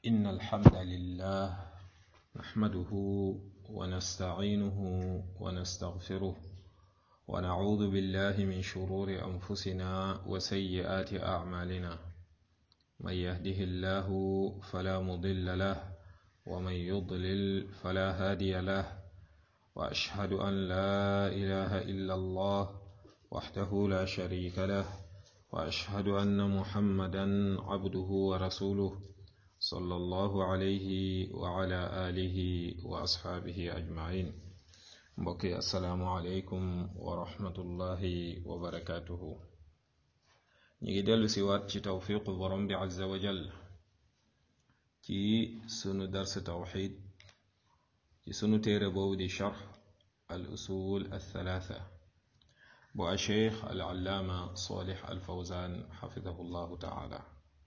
إن الحمد لله نحمده ونستعينه ونستغفره ونعوذ بالله من شرور أنفسنا وسيئات أعمالنا من يهده الله فلا مضل له ومن يضلل فلا هادي له وأشهد أن لا إله إلا الله وحده لا شريك له وأشهد أن محمدا عبده ورسوله صلى الله عليه وعلى آله وأصحابه أجمعين mbokki asalaamualeykum wa rahmatullahi wa barakaatuhu ñu ngi dellu si waat ci tawfiqu borom bi azza wa jal ci sunu dars tawxid ci sunu téere boobu di charx al usul althalatha bu a cheikh al allaama salih al fawzan xafidahu llahu taala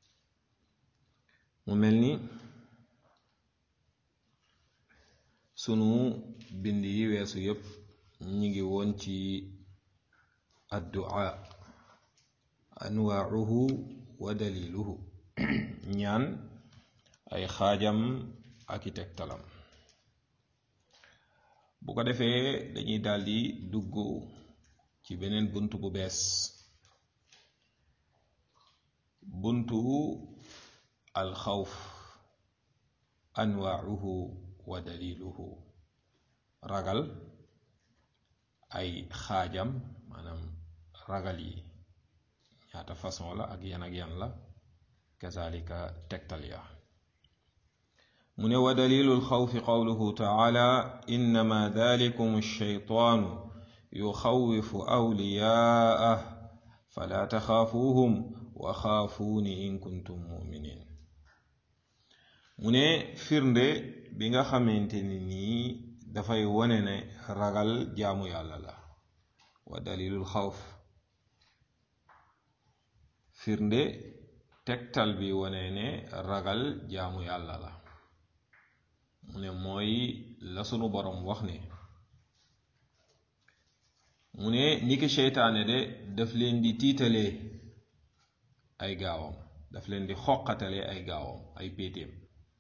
mu mel ni sunu bind yi weesu yépp ñi ngi woon ci addu'a anwaauhu wa daliluhu ñaan ay xaajam ak i tegtalam bu ko defee dañuy daldi dugg ci beneen bunt bu bees buntu alxawf anwaauhu wa daliluhu ragal ay xaajam maanaam ragal yi ñaata façon la ak yan ak yan la kazalika tegtal ya mu ne wa dalilu lxawfi qawluhu taala innama dalikum alsheytaanu yuxawifu awliyaa'ah fala taxaafuuhum wa xaafuuni in kuntum muminin mu ne firnde bi nga xamante ni nii dafay wone ne ragal jaamu yàlla la wa dalilul xawf firnde tegtal bi wone ne ragal jaamu yàlla la mu ne mooy la sunu boroom wax ne mu ne niki seytaane de daf leen di tiitalee ay gaawam daf leen di xoqatalee ay gaawam ay péetéem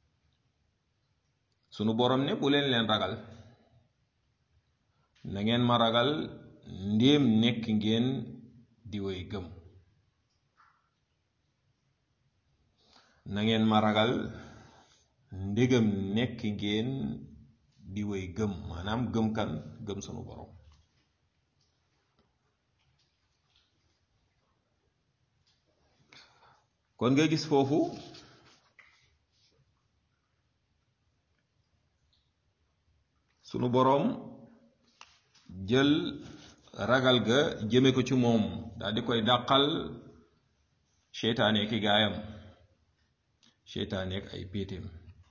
sunu boroom ne bu leen leen ragal na ngeen ma ragal ndéem nekk ngeen di way gëm na ngeen ma ragal ndégam nekk ngeen di way gëm maanaam gëm kan gëm sunu boroom kon nga gis foofu sunu boroom jël ragal ga jëme ko ci moom daal di koy dàqal seytaane ki gaayam seytaane ak ay péetéem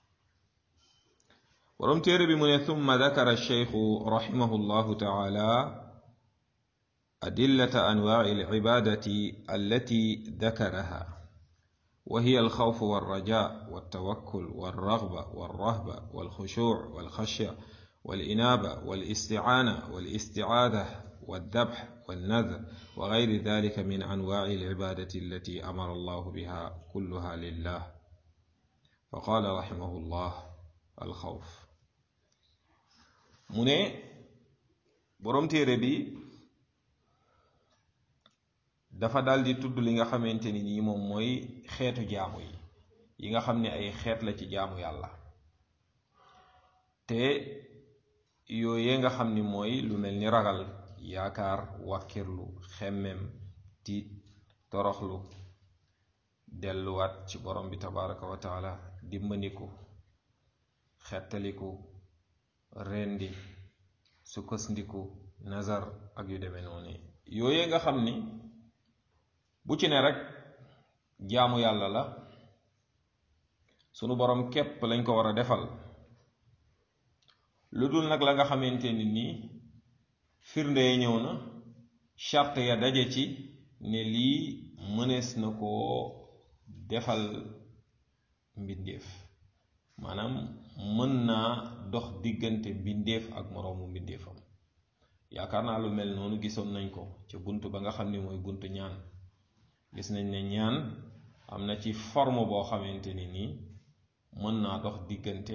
boroom téere bi mu ne thumma dakara cheikhu raximahu llahu taala adillata anwaai alcibadati allati dakaraha wa hiya alxawfu walraja waltawakkul walraghba walrahba walxushuuc walxashya والإنابة والاستعانة والاستعاذة والذبح والنذر وغير ذلك من أنواع العبادة التي أمر الله بها كلها لله فقال رحمه الله الخوف mu ne boroom téere bi dafa daldi tudd li nga xamante ni nii moom mooy xeetu jaamu yi yi nga xam ne ay xeet la ci jaamu yàlla te yooyee nga xam ni mooy lu mel ni ragal yaakaar wàkkirlu xemmem tiit toroxlu delluwaat ci borom bi tabaraka wa taala dimbandiku xettaliku rendi sukkasndiku nazar ak yu demee noonu yooyee nga xam ni bu ci ne rek jaamu yàlla la sunu borom képp lañ ko war a defal lu dul nag la nga xamante ni nii firnde ya ñëw na charte ya daje ci ne lii mënees na koo defal mbindeef maanaam mën naa dox diggante mbindeef ak moroomu mbindeefam yaakaar naa lu mel noonu gisoon nañ ko ca bunt ba nga xam ni mooy buntu ñaan gis nañ ne ñaan am na ci forme boo xamante ni nii mën naa dox diggante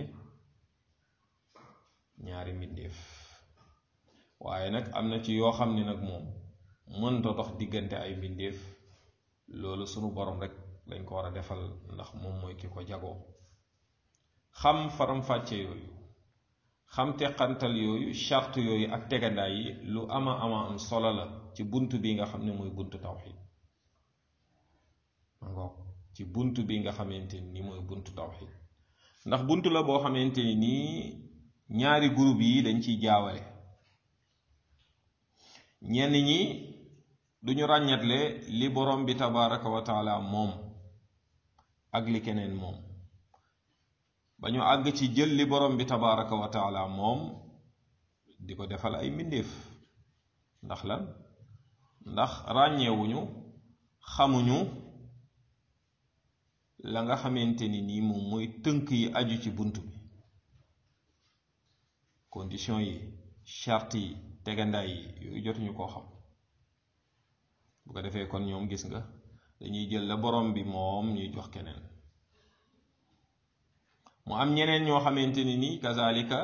ñaari mbindeef waaye nag am na ci yoo xam ne nag moom mënta dox diggante ay mbindeef loolu sunu borom rek lañ ko war a defal ndax moom mooy ki ko jagoo xam faram-fàcce yooyu xam teqantal yooyu charte yooyu ak tegandaay yi lu ama ama am solo la ci bunt bi nga xam ne mooy buntu tawxid ma ngoog ci bunt bi nga xamante ni mooy buntu tawxid ndax bunt la boo xamante ni nii ñaari groupe yi dañ ciy jaawale ñenn ñi duñu ràññatle li borom bi tabaraka wa taala moom ak li keneen moom ba ñu àgg ci jël li borom bi tabaraka wa taala moom di ko defal ay mbindeef ndax lan ndax ràññeewuñu xamuñu la nga xamante ni nii moom mooy tënk yi aju ci bunt bi condition yi charte yi tegandaay yi yooyu jotuñu koo xam bu ko defee kon ñoom gis nga dañuy jël la borom bi moom ñuy jox keneen mu am ñeneen ñoo xamante ni nii kazalika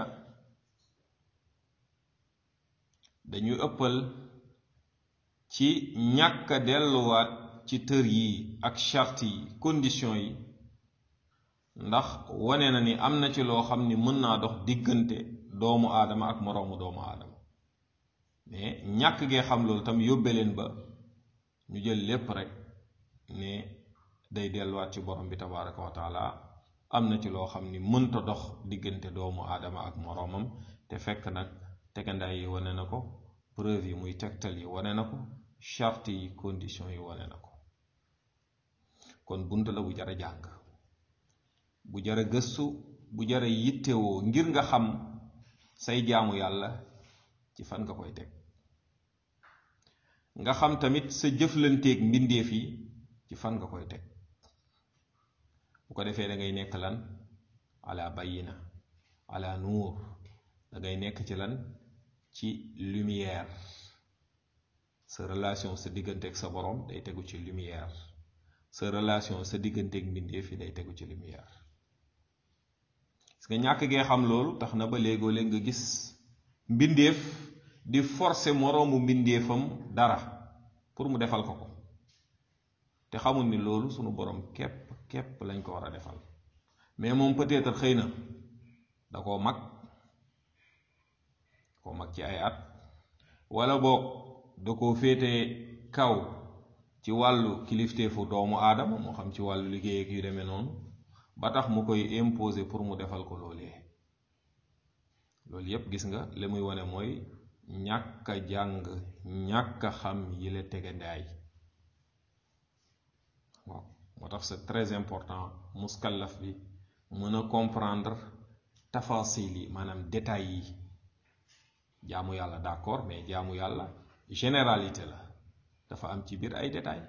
dañuy ëppal ci ñàkk a delluwaat ci tër yi ak charte yi condition yi ndax wane na ni am na ci loo xam ni mën naa dox diggante doomu aadama ak moroomu doomu aadama mais ñàkk gee xam loolu tam yóbbe leen ba ñu jël lépp rek ne day delluwaat ci borom bi tabaraka wa taala am na ci loo xam ni mënta dox diggante doomu aadama ak moroomam te fekk nag tegandaay yi wane na ko preuve yi muy tegtal yi wane na ko charte yi condition yi wane na ko kon bunt la bu jara jàng bu jara gëstu bu jara yittewoo ngir nga xam say jaamu yàlla ci fan nga koy teg nga xam tamit sa jëflanteeg mbindeef yi ci fan nga koy teg bu ko defee da ngay nekk lan ala bayina ala nuur da ngay nekk ci lan ci lumière sa relation sa digganteeg sa borom day tegu ci lumière sa relation sa digganteeg mbindeef yi day tegu ci lumière parce que ñàkk gee xam loolu tax na ba léegoo léeg nga gis mbindeef di forcer moroomu mbindeefam dara pour mu defal ko ko te xamul ni loolu sunu borom képp képp lañ ko war a defal mais moom peut-être xëy na da koo mag koo mag ci ay at wala boog da koo féete kaw ci wàllu kilifteefu doomu aadama moo xam ci wàllu liggéey ak yu demee noonu ba tax mu koy imposer pour mu defal ko loolee loolu yépp gis nga li muy wane mooy ñàkk a jàng ñàkk a xam yi la tegandaay waaw moo tax c'est très important muskallaf bi mën a comprendre tafasil yi maanaam détails yi jaamu yàlla d'accord mais jaamu yàlla généralité la dafa am ci biir ay détails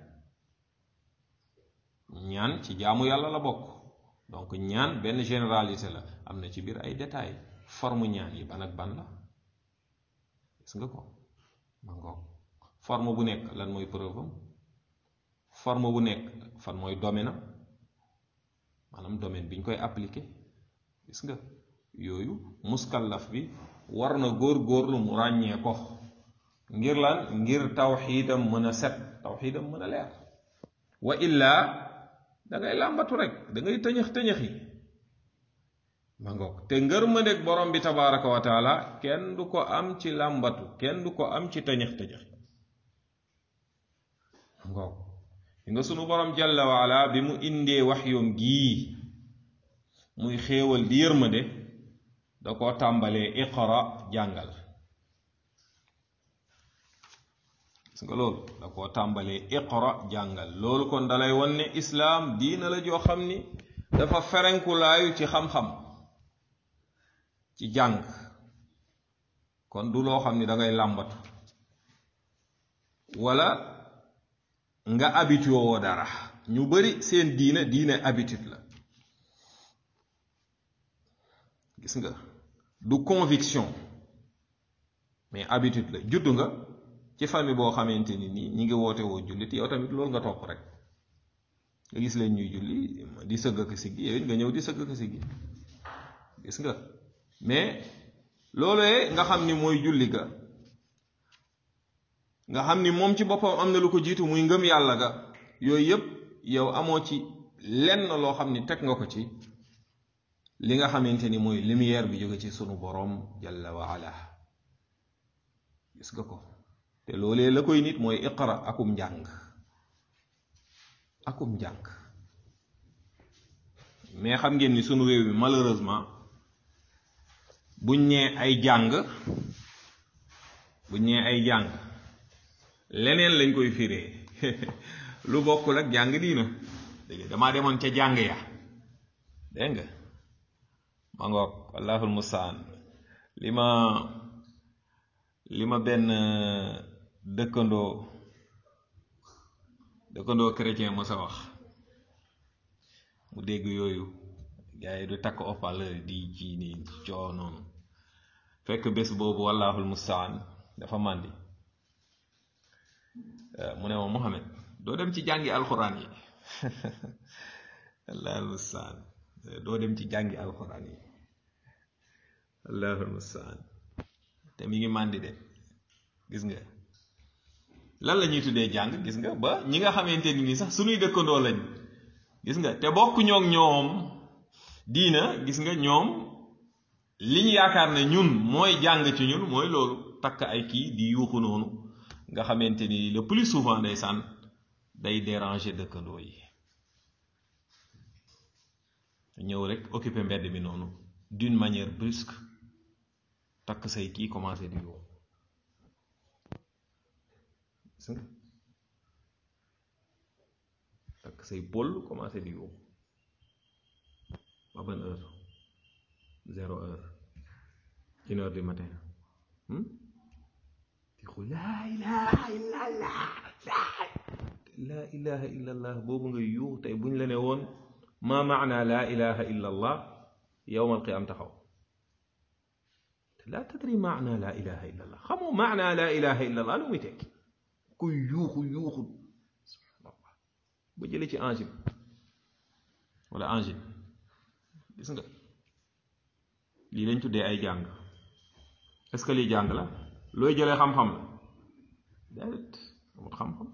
ñaan ci jaamu yàlla la bokk donc ñaan benn généralité la am na ci biir ay détails forme ñaan yi ban ak ban la gis nga ko ma ngoog forme bu nekk lan mooy preuve am forme bu nekk fan mooy domaine am maanaam domaine bi ñu koy appliquer gis nga yooyu muskallaf bi war na góor-góorlu mu ràññee ko ngir lan ngir tawxiidam mën a set tawxiidam mën a leer wa illaa da ngay làmbatu rek da ngay tëñëx tëñëxi ma ngoog te ngër ma nekk borom bi tabaraka wa taala kenn du ko am ci làmbatu kenn du ko am ci tëñëx tëñëx ma ngoog yi nga sunu borom jalla waala bi mu indee wax yoom gii muy xéewal di yërmande da koo tàmbalee iqra jàngal gis nga loolu da koo tàmbalee iqra jàngal loolu kon dalay won ne islaam diina la joo xam ni dafa ferenkulaayu ci xam-xam ci jàng kon du loo xam ni da ngay làmbatu wala nga habitué woo dara ñu bari seen diine diine habitude la gis nga du conviction mais habitude la juddu nga ci famille boo xamante ni nii ñi ngi woote woo jullit yow tamit loolu nga topp rek nga gis leen ñuy julli di sëgg ak siggi yow nga ñëw di sëgg ak siggi gis nga mais loolee nga xam ni mooy julli ga nga xam ni moom ci boppam am na lu ko jiitu muy ngëm yàlla ga yooyu yëpp yow amoo ci lenn loo xam ni teg nga ko ci li nga xamante ni mooy lumière bi jóge ci sunu boroom jalla wa ala gis nga ko te loolee la koy nit mooy iqra akum njàng akum njàng mais xam ngeen ni sunu réew mi malheureusement buñ ñee ay jàng buñ ñee ay jàng leneen lañ koy firee lu bokkul ak jàng diina dégg damaa demoon ca jàng ya dégg nga ma ngoog wallahul mustaan li ma li ma benn dëkkandoo dëkkandoo chrétien mo sa wax mu dégg yooyu gars yi du takk haut-parleur di ci ni coo noonu fekk bés boobu wallahul mustaan dafa màndi mu ne ma Muhammad doo dem ci jàngi alxuraan yi allahul mustaan doo dem ci jàngi alxuraan yi allahul mustaan te mi ngi màndi de gis nga lan la ñuy tuddee jàng gis nga ba ñi nga xamante ni sax suñuy dëkkandoo lañ gis nga te bokk ñoog ñoom diina gis nga ñoom li ñu yaakaar ne ñun mooy jàng ci ñun mooy loolu takk ay kii di yuuxu noonu nga xamante ni le plus souvent day sànn day déranger dëkkandoo yi ñëw rek occuper mbedd mi noonu d'une manière brusque takk say kii commencé di yuuxu takk say pôl commencé di yuuxu ba ban heure zéro heure une heure du matin di xu laa ilaha illa allah laa ilaha illa allah boobu nga yuuxu tey buñ la ne woon ma maana laa ilaha illa allah yowma alqiyam taxaw laa tadri maana laa ilaha illa allah xamoo maana laa ilaha illa allah lu muy tekki kuy yuuxu yuuxu subhanallah ba jële ci angine wala angine gis nga lii lañ tuddee ay jàng est-ce que lii jàng la looy jëlee xam-xam la déedéet amul xam-xam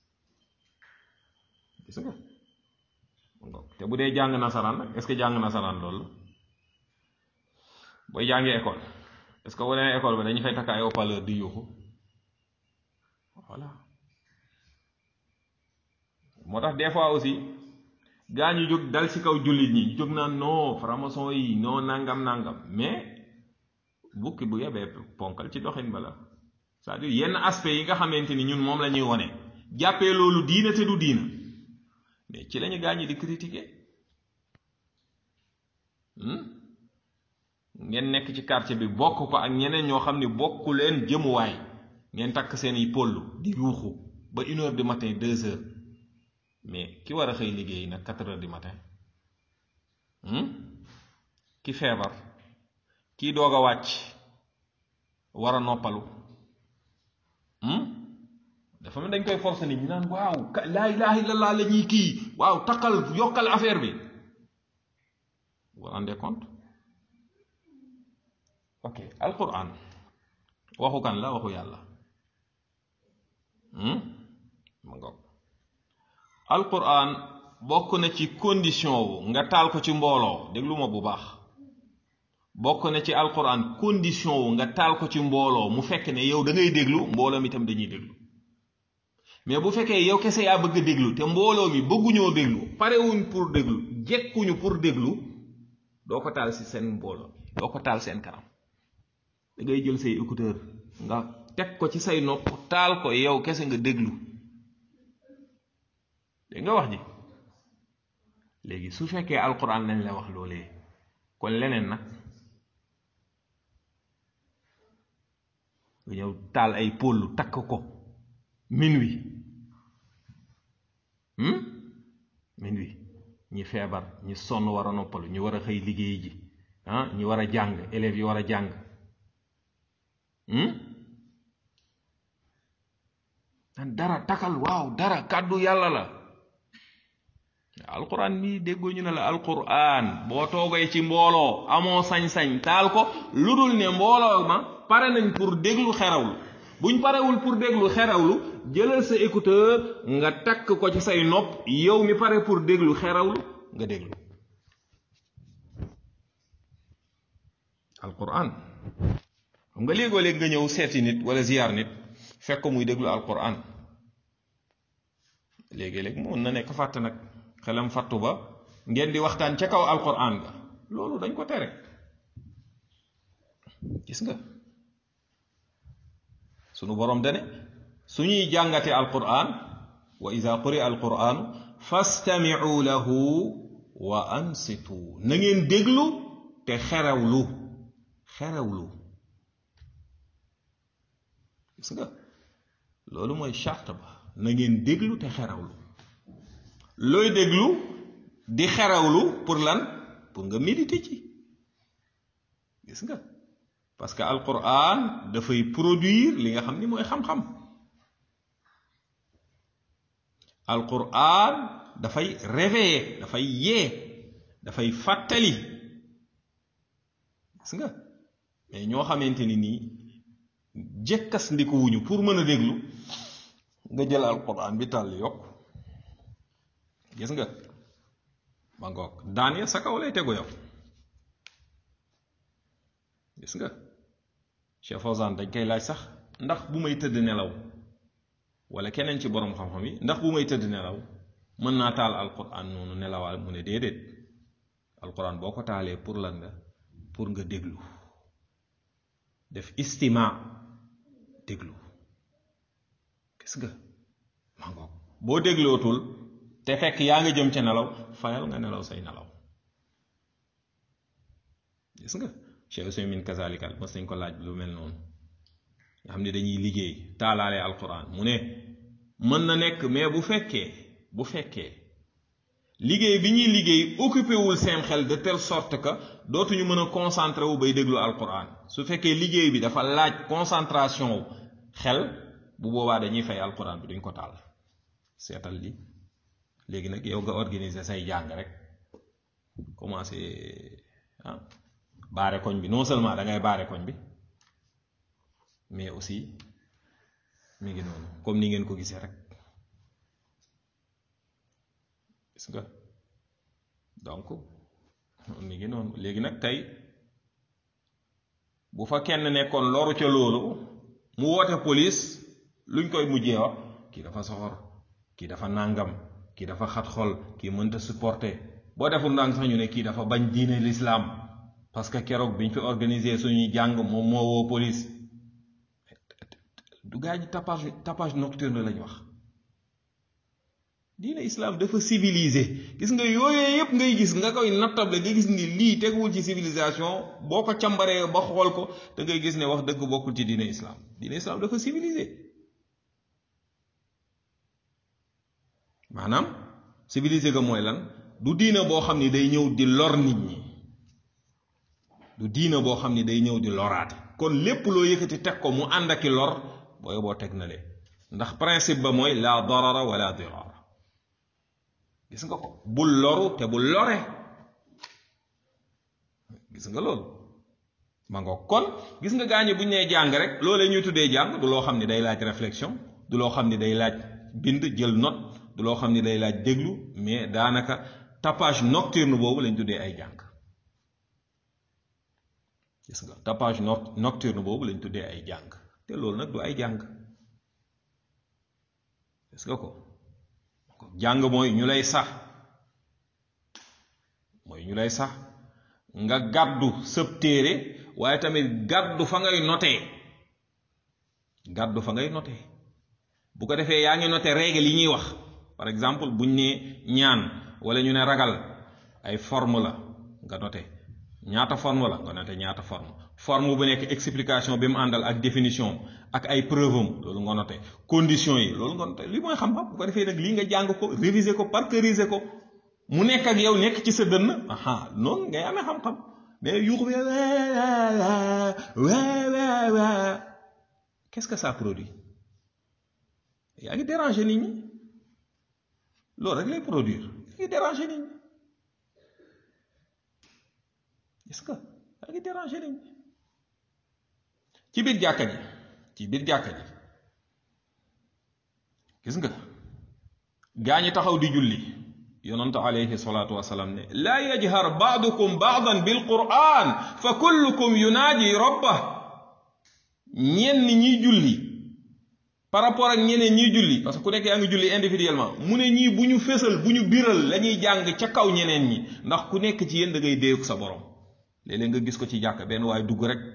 gis nga te bu dee jàng nasaraan nag est-ce que jàng nasaraan loolu la booy jàngi école est-ce que boo demee école ba dañu fay takk ay haut-parleur di yuuxu voilà moo tax des fois aussi gaa ñu jóg dal ci kaw jullit ñi jóg naan non franc-maçon yi non nangam nangam mais bukki bu yebee ponkal ci doxin bala c'est-à-dire yenn aspect yi nga xamante ni ñun moom la ñuy wone jàppee loolu diina te du diina mais ci lañu gaa ñi di critiquer ngeen nekk ci quartier bi bokk ko ak ñeneen ñoo xam ne bokku leen jëmuwaay ngeen takk seen i pollu di yuuxu ba une heure du matin deux heures mais ki war a xëy liggéey nag quatre heures du matin ki feebar kii doog a wàcc war a noppalu dafa mel dañ koy forcer nit ñi naan waaw laa ilaha illallah la ñuy kii waaw takkal yokkal affaire bi vous vous rendez compte ok alquran waxu kan la waxu yàlla ma ngoog alquran bokk na ci condition wu nga taal ko ci mbooloo déglu ma bu baax bokk na ci alquran condition wu nga taal ko ci mbooloo mu fekk ne yow da ngay déglu mbooloo mi tam dañuy déglu mais bu fekkee yow kese yaa bëgg a déglu te mbooloo mi bëgguñoo déglu parewuñ pour déglu jekkuñu pour déglu doo ko taal si seen mbooloo doo ko taal seen kanam da ngay jël say écouteur nga teg ko ci say nopp taal ko yow kese nga déglu dégg nga wax ji léegi su fekkee alquran lañ la wax loolee kon leneen nag nga ñëw taal ay pôlu takk ko minuit minuit ñi feebar ñi sonn war a noppalu ñi war a xëy liggéey ji ah ñi war a jàng élèves yi war a jàng dara takal waaw dara kàddu yàlla la alquran bi déggoo ñu ne la alquran boo toogee ci mbooloo amoo sañ-sañ taal ko lu dul ne mbooloo ma pare nañ pour déglu xerawlu buñ parewul pour déglu xerawlu jëlal sa écouteur nga takk ko ci say nopp yow mi pare pour déglu xerawlu nga déglu alquran xam nga léegoo léeg nga ñëw seeti nit wala ziyaar nit fekk ko muy déglu alquran léegi-léeg mun na nekk fàtt nag xelam fàttu ba ngeen di waxtaan ca kaw alquran ga loolu dañ ko tere gis nga sunu borom dane suñuy jàngate alquran wa ida quri alquranu fastamicu lahu wa ansitu na ngeen déglu te xerewlu xerewlu gis nga loolu mooy charte ba na ngeen déglu te xerawlu looy déglu di xerawlu pour lan pour nga méditer ci gis nga parce que alquran dafay produire li nga xam ni mooy xam-xam alquran dafay réveiller dafay yee dafay fàttali gis nga mais ñoo xamante ni nii jekkas ndiku wuñu pour mën a déglu nga jël alquran bi tàll yokk gis nga ma ngoog daan ya sa kaw lay tegu yow gis nga Cheikh Fawzan dañ koy laaj sax ndax bu may tëdd nelaw wala keneen ci borom xam-xam yi ndax bu may tëdd nelaw mën naa taal alquran noonu nelawaal mu ne déedéet alquran boo ko taalee pour lan nga pour nga déglu def istima déglu gis nga ma ngoog boo déglootul te fekk yaa nga jëm ca nelaw fayal nga nelaw say nelaw gis nga Cheikh Useymin kazalikal mas nañ ko laaj lu mel noonu nga xam ne dañuy liggéey taalaale alquran mu ne mën na nekk mais bu fekkee bu fekkee liggéey bi ñuy liggéey occupé wul seen xel de telle sorte que dootuñu mën a concentré wu bay déglu alquran su fekkee liggéey bi dafa laaj concentration wu xel bu boobaa dañuy fay alquran bi duñ ko taal seetal li léegi nag yow nga organiser say jàng rek commencé ah baare koñ bi non seulement da ngay baare koñ bi mais aussi mi ngi noonu comme ni ngeen ko gisee rek gis nga donc mi ngi noonu léegi nag tey bu fa kenn nekkoon loru ca loolu mu woote police luñ koy mujjee wax kii dafa soxor kii dafa nàngam kii dafa xat xol kii mënta supporter boo deful ndànk sax ñu ne kii dafa bañ diine l'islam parce que keroog biñ fi organiser suñuy jàng moom moo woo police du gaa ñi tapage tapage nocturne lañ wax diine islam dafa civilisé gis nga yooyee yépp ngay gis nga koy nattable nga gis ni lii teguwul ci civilisation boo ko càmbaree ba xool ko da ngay gis ne wax dëgg bokkul ci diine islam diine islam dafa civilisé maanaam civilisé ga mooy lan du diina boo xam ni day ñëw di lor nit ñi du diina boo xam ni day ñëw di loraate kon lépp loo yëkkati teg ko mu ànd aki lor booy boo teg na le ndax principe ba mooy la darara wala dirar gis nga ko bul loru te bul lore gis nga loolu ma nga kon gis nga gaañu bu ñu nee jàng rek loolee ñuy tuddee jàng du loo xam ni day laaj réflexion du loo xam ni day laaj bind jël note du loo xam ni day laaj déglu mais daanaka tapage nocturne boobu lañ tuddee ay jàng gis nga tapage nocturne boobu lañ tuddee ay jàng te loolu nag du ay jàng gis nga ko jàng mooy ñu lay sax mooy ñu lay sax nga gàddu sëb téere waaye tamit gàddu fa ngay notee gàddu fa ngay notee bu ko defee yaa ngi noté règle yi ñuy wax par exemple buñ ne ñaan wala ñu ne ragal ay forme la nga noté ñaata forme la nga noté ñaata forme forme bu nekk explication bi mu àndal ak définition ak ay preuve am loolu nga noté condition yi loolu nga noté li mooy xam-xam bu ko defee nag lii nga jàng ko réviser ko parceriser ko mu nekk ak yow nekk ci sa dënn aha noonu ngay amee xam-xam mais yuux bi qu'est-ce que ça produit yaa ngi déranger nit ñi loolu rek lay produire ngi déranger nit ñi est-ce que yaa ngi déranger nit ñi ci biir jàkka ji ci biir jàkka ji gis nga gaa ñi taxaw di julli yonant alayhi salaatu wasalaam ne laa yajhar baadukum baadan bil quran fa kullukum yunaaji rabbah ñenn ñiy julli par rapport ak ñeneen ñiy julli parce que ku nekk yaa ngi julli individuellement mu ne ñii bu ñu fésal bu ñu biral la ñuy jàng ca kaw ñeneen ñi ndax ku nekk ci yéen da ngay déeku sa borom léeg-léeg nga gis ko ci jàkk benn waaye dugg rek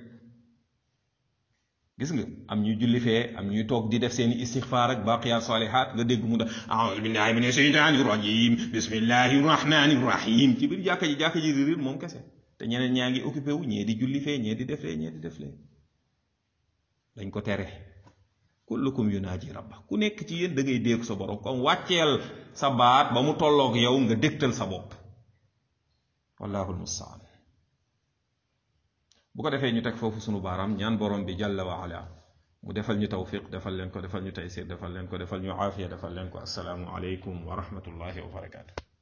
gis nga am ñuy julli fee am ñuy toog di def seeni istixfaar ak baqiyaat salihaat nga dégg mu da aoudu billahi min asheytaani rajim bismillahi rahmani rahim ci biir jàkka ji jàkka ji di riir moom kese te ñeneen ñaa ngi occupé wu ñee di julli fee ñee di def lee ñee di def lee dañ ko tere kullukum yunaaji rabba ku nekk ci yéen da ngay dégg sa borom comme wàcceel sa baat ba mu tolloog yow nga dégtal sa bopp wallahu almustaan bu ko defee ñu teg foofu sunu baaraam ñaan borom bi jàlla wa ala mu defal ñu tawfiq defal leen ko defal ñu taysir defal leen ko defal ñu aafiya defal leen ko assalaamu aleykum wa rahmatullahi wa barakaatu